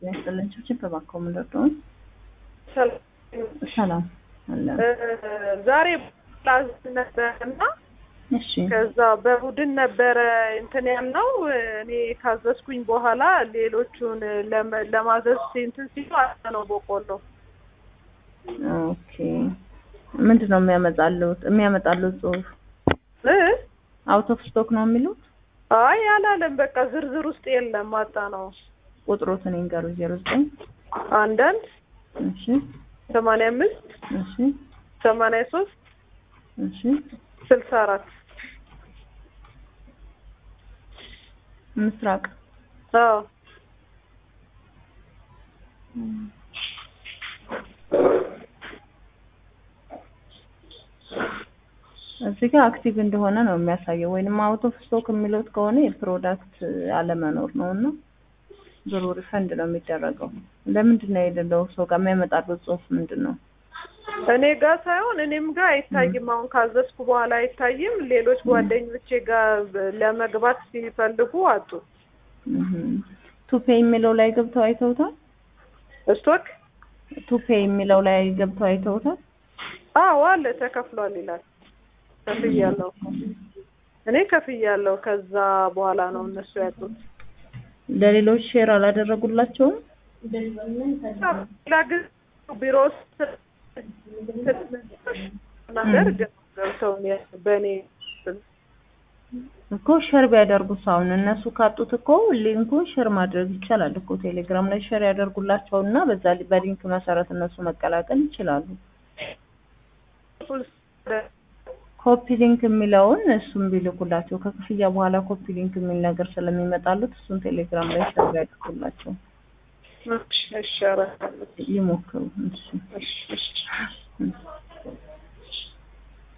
ያስጥልን ችብችብ እባክዎ ምንድን ነው? ሰላም አለ። ዛሬ ፕላዝ ነበረ እና እሺ ከዛ በቡድን ነበረ እንትን ያልነው እኔ ካዘዝኩኝ በኋላ ሌሎቹን ለመ- ለማዘዝ እንትን ሲሉ አለ ነው በቆሎ ኦኬ። ምንድን ነው የሚያመጣሉት የሚያመጣሉት ጽሁፍ እ? አውት ኦፍ ስቶክ ነው የሚሉት? አይ አላለም። በቃ ዝርዝር ውስጥ የለም አጣ ነው ቁጥሮትን ይንገሩ። ዜሮ ዘጠኝ አንዳንድ እሺ ሰማንያ አምስት እሺ ሰማንያ ሶስት እሺ ስልሳ አራት ምስራቅ አዎ እዚህ ጋር አክቲቭ እንደሆነ ነው የሚያሳየው። ወይንም አውት ኦፍ ስቶክ የሚሉት ከሆነ የፕሮዳክት አለመኖር ነው እና ብሩ ሪፈንድ ነው የሚደረገው። ለምንድን ነው የሌለው ሰው ጋር የሚያመጣሉት ጽሁፍ ምንድን ነው? እኔ ጋር ሳይሆን እኔም ጋር አይታይም። አሁን ካዘዝኩ በኋላ አይታይም። ሌሎች ጓደኞቼ ጋር ለመግባት ሲፈልጉ አጡ። ቱፔ የሚለው ላይ ገብተው አይተውታል? ስቶክ ቱፔ የሚለው ላይ ገብተው አይተውታል? አዎ አለ ተከፍሏል ይላል። ከፍያለሁ እኮ እኔ ከፍያለሁ። ከዛ በኋላ ነው እነሱ ያጡት። ለሌሎች ሼር አላደረጉላቸውም? ሌላ ጊዜ ቢሮ ውስጥ ነገር ግን ገብተው በእኔ እኮ ሸር ቢያደርጉት አሁን እነሱ ካጡት እኮ ሊንኩን ሸር ማድረግ ይቻላል እኮ ቴሌግራም ላይ ሸር ያደርጉላቸው እና በዛ ሊ- በሊንክ መሰረት እነሱ መቀላቀል ይችላሉ። ኮፒ ሊንክ የሚለውን እሱም ቢልኩላቸው ከክፍያ በኋላ ኮፒ ሊንክ የሚል ነገር ስለሚመጣሉት እሱን ቴሌግራም ላይ ሸር ያደርጉላቸው እሺ፣ እሺ፣ ኧረ ይሞክሩ። እሺ እሺ፣ እሺ። እሺ